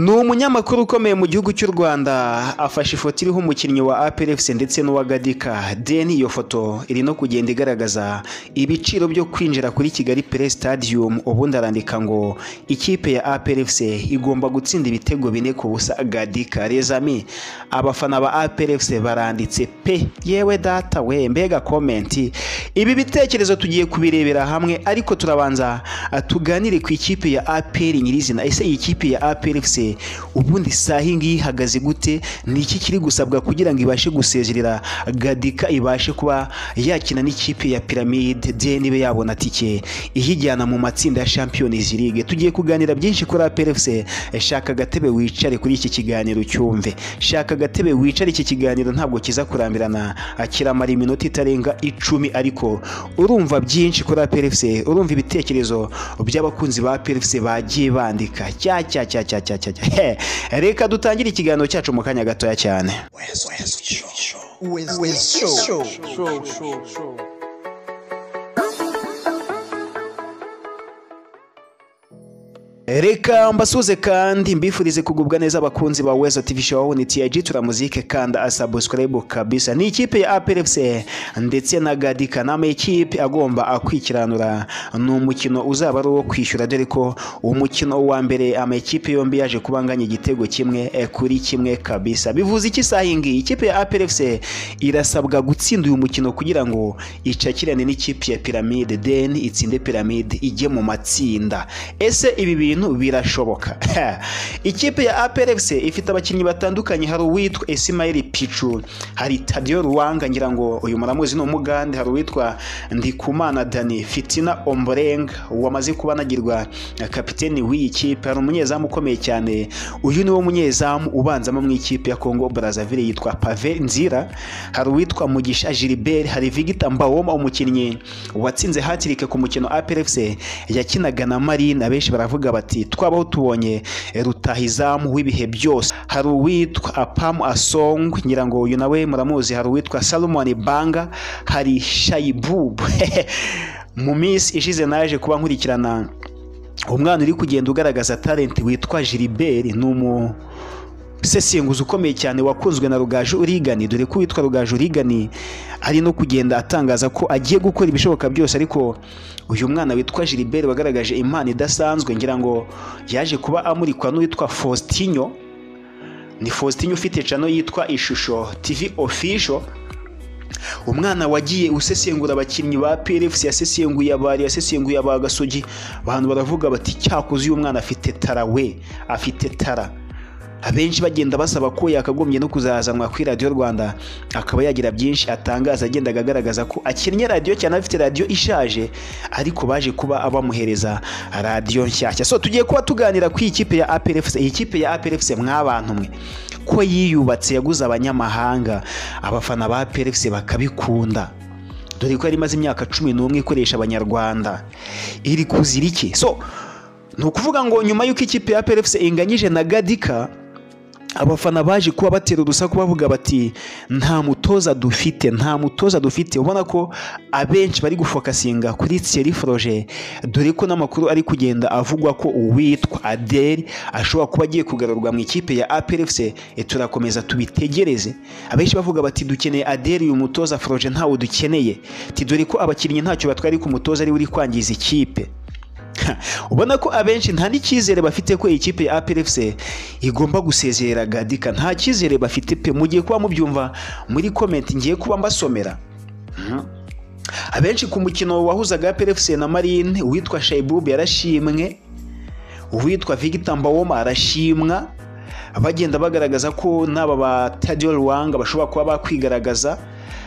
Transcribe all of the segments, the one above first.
ni umunyamakuru ukomeye mu gihugu cy'u Rwanda afashe ifoto iriho umukinnyi wa APR FC ndetse n'uwa Gadika then iyo foto iri no kugenda igaragaza ibiciro byo kwinjira kuri Kigali Play Stadium ubundi arandika ngo ikipe ya APR FC igomba gutsinda ibitego bine ku busa Gadika les amis abafana ba APR FC baranditse pe yewe data we mbega comment ibi bitekerezo tugiye kubirebera hamwe ariko turabanza tuganire ku ikipe ya APR nyirizina ese iyi kipe ya APR FC ubundi isaha iyi ngiyi ihagaze gute ni iki kiri gusabwa kugira ngo ibashe gusezerera gadika ibashe kuba yakina n'ikipe ya piramide de nibe yabona tike iyijyana mu matsinda ya champions league tugiye kuganira byinshi kuri APRFC shaka agatebe wicare kuri iki kiganiro cyumve shaka agatebe wicare iki kiganiro ntabwo kiza kurambirana kiramara iminota itarenga icumi ariko urumva byinshi kuri APRFC urumva ibitekerezo by'abakunzi ba APRFC bagiye bandika cya cya cya cya cya reka dutangire ikiganiro cyacu mu kanya gatoya cyane reka mbasuze kandi mbifurize kugubwa neza abakunzi ba wezo tv show aho ni tiyagi turamuzike kandi asabuscribe kabisa ni ikipe ya APRFC ndetse na gadika ni amakipe agomba akwikiranura ni umukino uzaba ari uwo kwishyura dore ko umukino wa mbere amakipe yombi yaje kuba anganya igitego kimwe eh, kuri kimwe kabisa bivuze iki saha iyi ngiyi ikipe ya APRFC irasabwa gutsinda uyu mukino kugira ngo icakirane n'ikipe ya piramide then itsinde piramide ijye mu matsinda ese ibi bintu bintu birashoboka ikipe ya APRFC ifite abakinnyi batandukanye hari uwitwa Ismail Pichu hari Tadio Ruwanga ngira ngo uyu muramuzi ni umugande hari uwitwa Ndikumana Dani Fitina Omboreng wamaze kuba anagirwa kapiteni w'iyi kipe hari umunyezamu ukomeye cyane uyu niwo munyezamu ubanzamo mu ikipe ya Congo Brazzaville yitwa Pave Nzira hari uwitwa Mugisha Gilbert hari Victor Mbawoma umukinnyi watsinze hatirike ku mukino APRFC yakinaga na Marine abenshi baravuga bati twabaho tubonye rutahizamu w'ibihe byose hari uwitwa apamu asong ngira ngo uyu nawe muramuzi hari uwitwa salomoni banga hari shayibubu mu minsi ishize naje kuba nkurikirana umwana uri kugenda ugaragaza talenti witwa jiriberi ni umu sesenguzi ukomeye cyane wakunzwe na rugaju urigani dore ko witwa rugaju urigani ari no kugenda atangaza ko agiye gukora ibishoboka byose ariko uyu mwana witwa Gilbert wagaragaje impano idasanzwe ngira ngo yaje kuba amurikwa n'uwitwa Faustinho ni Faustinho ufite cano yitwa Ishusho TV Official umwana wagiye usesengura abakinnyi ba PRFC yasesenguye abari yasesenguye abagasogi abantu baravuga bati cyakoze uyu mwana afite tara we afite tara abenshi bagenda basaba ko yakagombye no kuzazanwa kuri radiyo rwanda akaba yagira byinshi atangaza agendaga agaragaza ko akinnye radiyo cyane afite radiyo ishaje ariko baje kuba abamuhereza radiyo nshyashya so tugiye kuba tuganira ku ikipe ya APRFC iyi kipe ya APRFC mwabantu mwe ko yiyubatse yaguze abanyamahanga abafana ba APRFC bakabikunda dore ko yari imaze imyaka cumi n'umwe ikoresha abanyarwanda iri kuzira iki so ni ukuvuga ngo nyuma y'uko ikipe ya APRFC inganyije na gadika abafana baje kuba batera urusaku bavuga bati nta mutoza dufite nta mutoza dufite ubona ko abenshi bari gufokasinga kuri Thierry Froger dore ko n'amakuru ari kugenda avugwa ko uwitwa Adel ashobora kuba agiye kugarurwa mu ikipe ya APRFC turakomeza tubitegereze abenshi bavuga bati dukeneye Adel uyu mutoza Froger ntawo dukeneye ti dore ko abakinnyi ntacyo batwari ku mutoza ari uri kwangiza ikipe ubona ko abenshi nta n'icyizere bafite ko ikipe ya APRFC igomba gusezerera Gadika nta cyizere bafite pe mugiye kuba mubyumva muri comment ngiye kuba mbasomera abenshi ku mukino wahuzaga APRFC na Marine witwa Shaibub yarashimwe uwitwa Victor Mbawoma arashimwa bagenda bagaragaza ko n'aba ba Tadio Ruwanga bashobora kuba bakwigaragaza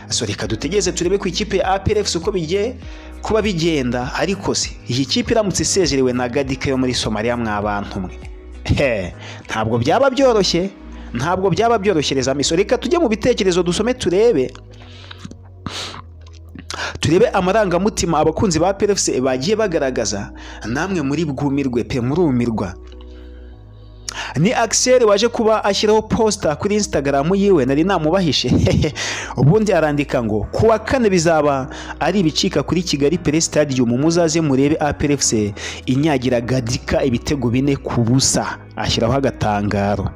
so reka dutegeze turebe ku ikipe ya APRFC uko bigiye kuba bigenda ariko se iyi kipe iramutse isezerewe na Gadika yo muri Somalia mwabantu mwe ntabwo byaba byoroshye ntabwo byaba byorohereza miso reka tujye mu bitekerezo dusome turebe turebe amarangamutima abakunzi ba PFC bagiye bagaragaza namwe muri bwumirwe pe murumirwa ni Axel waje kuba ashyiraho posta kuri Instagram yiwe nari namubahishe ubundi arandika ngo kuwa kane bizaba ari ibicika kuri Kigali Play Stadium muzaze murebe APR FC inyagira gadika ibitego bine ku busa ashyiraho agatangaro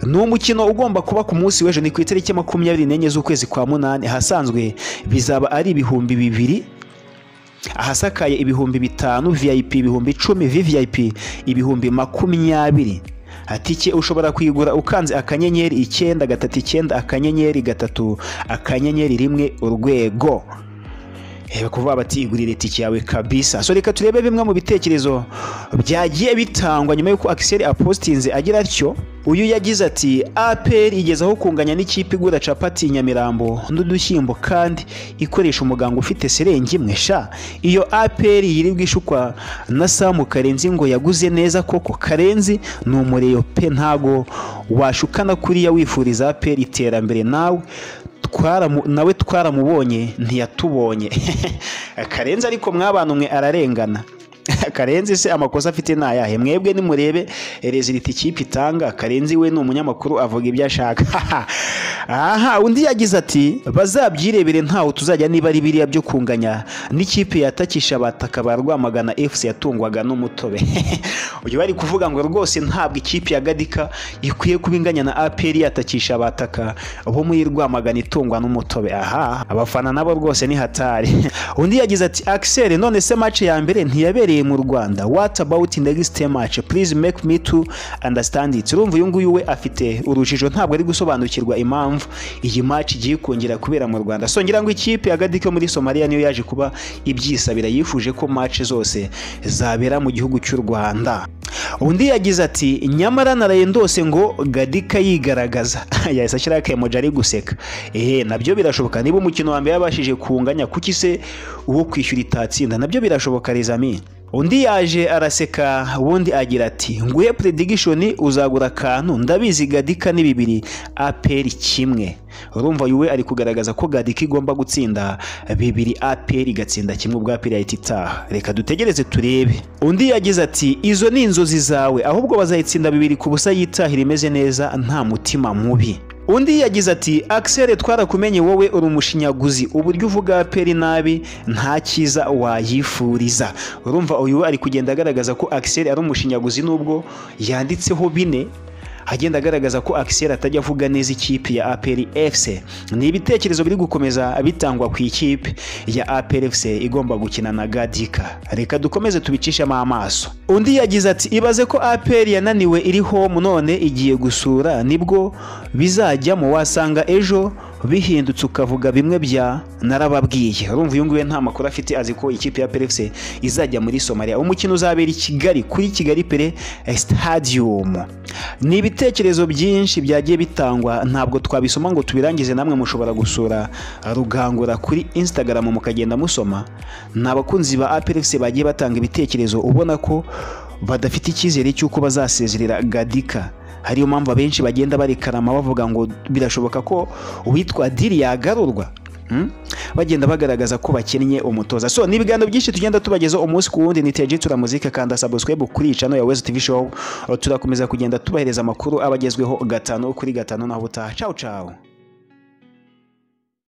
ni umukino ugomba kuba ku munsi w'ejo ni ku itariki makumyabiri n'enye z'ukwezi kwa munani ahasanzwe bizaba ari ibihumbi bibiri ahasakaye ibihumbi bitanu vip ibihumbi icumi vvip ibihumbi makumyabiri atike ushobora kuyigura ukanze akanyenyeri icyenda gatatu icyenda akanyenyeri gatatu akanyenyeri rimwe urwego reba kuvuga bati igurire itike yawe kabisa so reka turebe bimwe mu bitekerezo byagiye bitangwa nyuma y'uko akiseri apositinze agira atyo uyu yagize ati aperi igezaho kunganya n'ikipe igura capati nyamirambo n'udushyimbo kandi ikoresha umuganga ufite serenge imwe sha iyo aperi yirirwa ishukwa na samu karenzi ngo yaguze neza koko karenzi ni umureyo pe ntago washukana kuriya wifuriza aperi iterambere nawe twaramu nawe twaramubonye ntiyatubonye karenzi ariko mwabana umwe ararengana karenzi se amakosa afite ni ayahe mwebwe nimurebe reziliti ikipe itanga karenzi we ni umunyamakuru avuga ibyo ashaka aha undi yagize ati bazabyirebere ntaho tuzajya niba ari biriya byo kunganya n'ikipe yatakisha abataka ba rwamagana efuse yatungwaga n'umutobe uyu bari kuvuga ngo rwose ntabwo ikipe ya gadika ikwiye kuba inganya na aperi yatakisha abataka bo muri rwamagana itungwa n'umutobe aha abafana nabo rwose ni hatari undi yagize ati akiseri none se mace ya mbere ntiyabereye mu Rwanda what about next match please make me to understand it urumva uyu nguyu we afite urujijo ntabwo ari gusobanukirwa impamvu iyi match igiye kongera kubera mu Rwanda so ngira ngo ikipe agadi ko muri Somalia niyo yaje kuba ibyisabira yifuje ko match zose zabera mu gihugu cy'u Rwanda undi yagize ati nyamara naraye ndose ngo gadika yigaragaza yahise ashyira akayemoji ari guseka ehe nabyo birashoboka niba umukino wa mbere yabashije kunganya kuki se uwo kwishyura itatsinda nabyo birashoboka rezami undi yaje araseka ubundi agira ati nguhe predigishoni uzagura akantu ndabizi gadika ni bibiri aperi kimwe urumva yuwe ari kugaragaza ko gadika igomba gutsinda bibiri aperi igatsinda kimwe ubwo aperi yahita itaha reka dutegereze turebe undi yagize ati izo ni inzozi zawe ahubwo bazayitsinda bibiri ku busa yitahira imeze neza nta mutima mubi undi yagize ati akiseri twarakumenye wowe uri umushinyaguzi uburyo uvuga peri nabi nta cyiza wayifuriza urumva uyu ari kugenda agaragaza ko akiseri ari umushinyaguzi nubwo yanditseho bine agenda agaragaza ko akiseri atajya avuga neza ikipe ya aperi efuse ni ibitekerezo biri gukomeza bitangwa ku ikipe ya aperi efuse igomba gukina na gadika reka dukomeze tubicishemo amaso undi yagize ati ibaze ko aperi yananiwe iri home none igiye gusura nibwo bizajyamo wasanga ejo bihindutse ukavuga bimwe bya narababwiye urumva uyu nguyu nta makuru afite azi ko ikipe ya perefuse izajya muri somaliya umukino uzabera i kigali kuri kigali pere stadium ni ibitekerezo byinshi byagiye bitangwa ntabwo twabisoma ngo tubirangize namwe mushobora gusura rugangura kuri instagram mukagenda musoma ni abakunzi ba aperefuse bagiye batanga ibitekerezo ubona ko badafite icyizere cy'uko bazasezerera gadika hariyo mpamvu abenshi bagenda barikarama bavuga ngo birashoboka ko uwitwa diri yagarurwa bagenda bagaragaza ko bakennye umutoza so ni ibiganiro byinshi tugenda tubagezaho umunsi ku wundi ni tejitura muzika kanda sabusikwebu kuri icano ya wezi tivi showu turakomeza kugenda tubahereza amakuru abagezweho gatanu kuri gatanu naho ubutaha cawu cawu